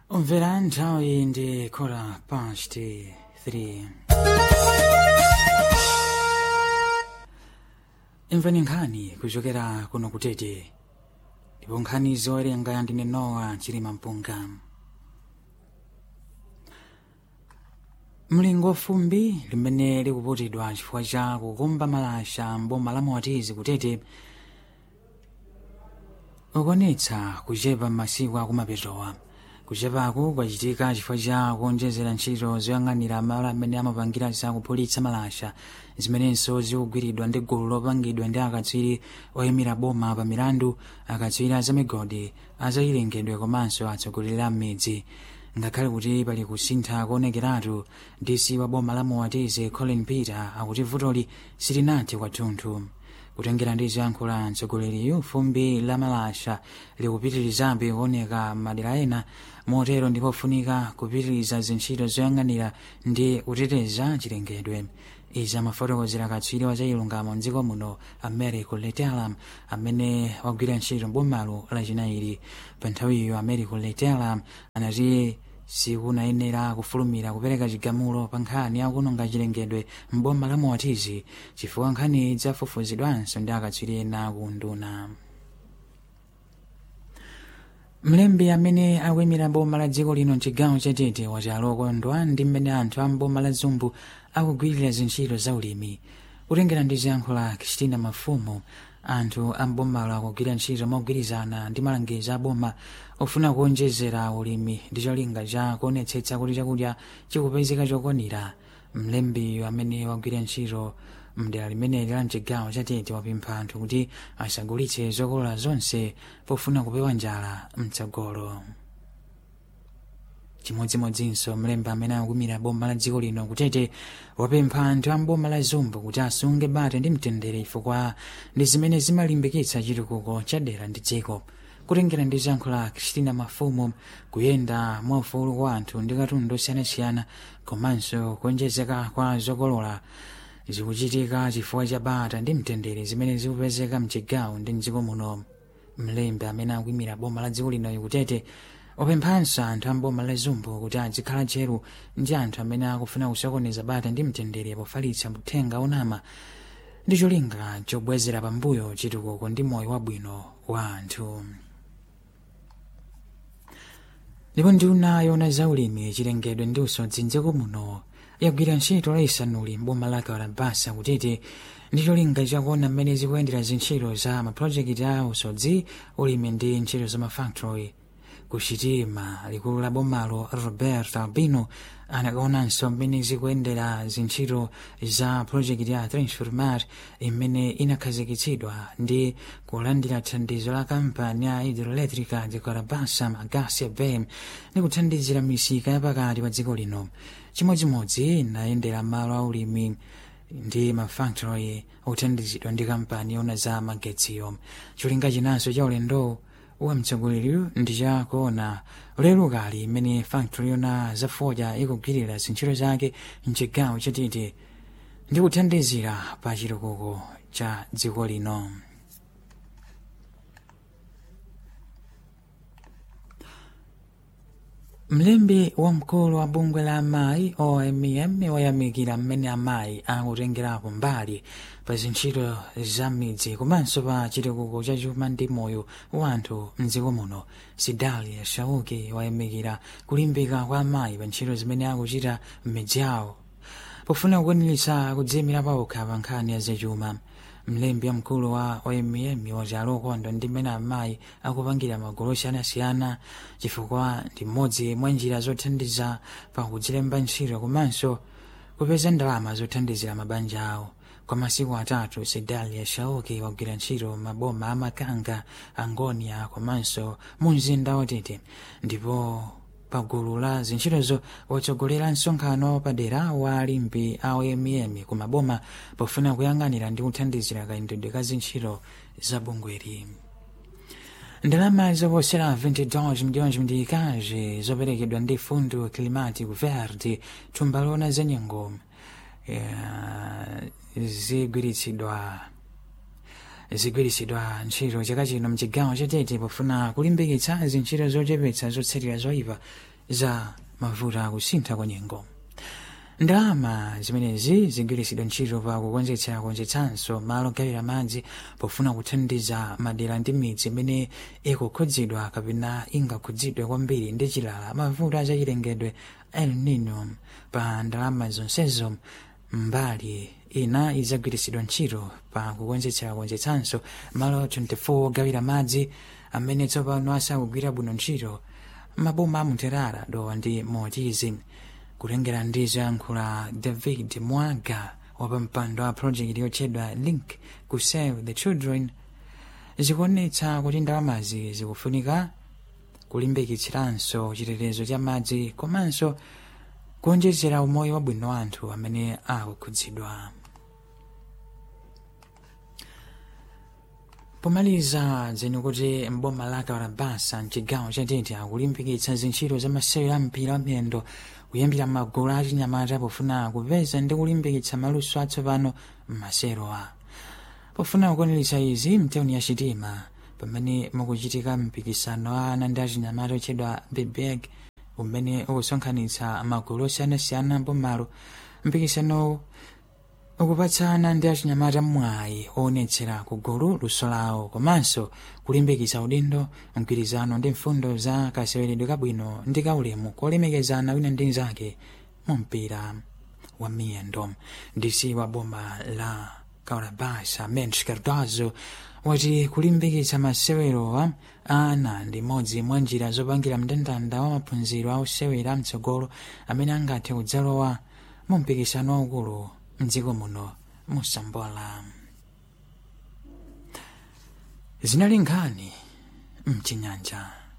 Omvera nthawi ndi khola pasti 3 imvani nkhani kuchokera kuno kutete ndipo nkhani zowerenga ndine nowa chilima mpunga mlingo fumbi limene likuputidwa chifukwa cha kukumba malasha mboma la moatizi kutete ukonetsa kuchepa m'masiku akumapetowa kuchepaku kwachitika chifukwa cha kuonjezera ntchito zoyang'anira malo amene amapangira zakuphulitsa malasha zimenenso zikugwiridwa ndi gulu lopangidwa ndi akatswiri oyimira boma pa milandu akatswiri azamigodi azayilengedwe komanso atsogoleri a m'midzi ngakhale kuti pali kusintha kuonekeratu dc wa boma la moatizi colin peter akuti vutoli silinathe kwathunthu kutengera ndi zoyankhula mtsogoleriyu fumbi la malasha likupitirizabe kuoneka madera ena motero ndipofunika kupitiriza zintchito zoyang'anira ndi kuteteza chilengedwe izi amafotokozera katswiri wa zachilungamo mdziko muno americo letelam amene wagwira ntchito mbomalo lachinayi pa nthawiyo americo letelam anati sikunayenera kufulumira kupereka chigamulo pa nkhani yakuononga chilengedwe mboma la moatizi chifukwa nkhani idzafufuzidwanso ndi akatswiri ena kunduna mlembi amene akuyimira boma la dziko lino mchigawo chatete wati alokondwa ndi mmene anthu a mboma la zumbu akugwirira zintchito za ulimi kutengera ndi ziyankhulo kristina mafumu anthu a mbomalo akugwira ntchito mogwirizana ndi malangizo a boma ofuna kuonjezera ulimi ndi cholinga cha kuonetsetsa kuti chakudya chikupezeka chokwanira mlembiyo amene wagwira ntchito mdera limeneli la mchigawo chatete wapempha anthu kuti asagulitse zokolola zonse pofuna kupewa njala mtsogolo chimodzimodzinso mlembi amene akukumira boma la dziko lino kutete wapempha anthu a mboma la zumbu kuti asunge bata ndi mtendere chifukwa ndi zimene zimalimbikitsa chitukuko cha dera ndi dziko kutengera ndi ziyankhulo za kristina mafumu kuyenda mwaufulu kwa anthu ndi katundu osiyanasiyana komanso kuonjezeka kwa zokolola zikuchitika chifukwa cha bata ndi mtendere zimene zikupezeka mchigawo ndi mdziko muno mlembi amene akuyimira boma la dziko lino kutete wapemphanso anthu a mboma la zumbu kuti azikhala tcheru ndi anthu amene akufuna kusokoneza bata ndi mtendere pofalitsa uthenga onama ndi cholinga chobwezera pambuyo chitukuko ndi moyo wabwino wa anthu ndipo nduna yona zaulimi chilengedwe ndi usodzi mdziko muno yagwira ntchito layisanuli mboma la kalabasa kutete ndi cholinga chakuona mmene zikuyendera zintchito za mapulojekiti a usodzi ulimi ndi ntchito za mafactory kuchitima likulu la bomalo robert albino anakaonanso mmene zikuyendera zintchito za projekiti ya transformar imene inakhazikitsidwa ndi kulandira thandizo la kampani ya hidroelectrica de carabasa magasi bem ndi kuthandizira misika yapakati pa dziko lino chimodzimodzi inayendera malo aulimi ndi mafactory othandizidwa ndi kampani yona za magetsiyo cholinga chinanso cha ulendo wa mtsogoleri ndi chakuona lero kali imene factory yona zafoja ikugwirira zintchito zake mchigawo chatete ndi kuthandizira pa chitukuko cha dziko lino mlembi wamkulu wa bungwe la amayi omm wayamikira mmene amayi akutengerapo mbali pa zintchito za midzi komanso pa chitukuko cha chuma ndi moyo wa anthu mdziko muno sidalia shauki wayamikira kulimbika kwa amayi pa ntchito zimene akuchita m'midzi yawo pofuna kukwaniritsa kudziyimira pawokha pa nkhani ya zachuma mlembi wamkulu wa omm wati alokondwa ndi mmene amayi akupangira magulu osiyanasiyana chifukwa ndi mmodzi mwa njira zothandiza pa kudzilemba ntchito komanso kupeza ndalama zothandizira mabanja awo kwa masiku atatu sedalia shauki wagwira ntchito maboma amakanga angonia komanso mu mzinda watete ndipo pagulu la zintchitozo watsogolera msonkhano padera wa alimbi a omm ku maboma pofuna kuyang'anira ndi kuthandizira kayendedwe ka zintchito za bungweri ndalama zoposera 22 milhões mndikazi zoperekedwa ndi fundo climático verde thumba lona zenyengo zigwiritsidwa zigwiritsidwa ntchito chaka chino mchigawo chatete pofuna kulimbikitsa zintchito zochepetsa zotsatira zoyipa za mavuto akusintha kwa nyengo ndalama zimenezi zigwiritsidwa ntchito pa kukonzetsa konzetsanso malo ogawira madzi pofuna kuthandiza madera ndi midzi imene ikukhudzidwa kapena ingakhudzidwe kwambiri ndi chilala mavuto azachilengedwe el nino pa ndalama zonsezo mbali ina idzagwiritsidwa ntchito pa kukonzetsa konzetsanso malo 24 ogawira madzi amene tsopano asakugwira bwino ntchito maboma amuterara dowa ndi motizi kulengera ndi zoyankhula david mwaga wapampando wa projekti yotchedwa link ku save the children zikuonetsa kuti ndalamazi zikufunika kulimbikitsiranso chitetezo cha madzi komanso kuonjezera umoyo wabwino wa anthu amene akukhudzidwa pomaliza dzeni kuti mboma la kawarabasa mchigawo cha tete akulimbikitsa zintchito za masewero a mpira wamiyendo kuyambira magulu achinyamata pofuna kupeza ndi kulimbikitsa maluso atsopano m'maserowa pofuna kukwaniritsa izi mtawuni ya chitima pamene mukuchitika mpikisano wa ana ndi achinyamata otchedwa bebeg umene ukusonkhanitsa magulu osiyanasiyana mbomalo mpikisanowu ukupatsana ndi achinyamata mwayi oonetsera kugulu luso lawo komanso kulimbikitsa udindo mgwirizano ndi mfundo za kaseweredwe kabwino ndi kaulemu kolemekezana wina ndi nzake mu mpira wa miyendo ndisi wa boma la kaurabasa mensch cardozo wati kulimbikitsa masewerowa ana ndi imodzi mwa njira zopangira mndandanda wa maphunziro a osewera mtsogolo amene angathe kudzalowa mu mpikisano waukulu mdziko muno musambola zinali nkhani mchinyanja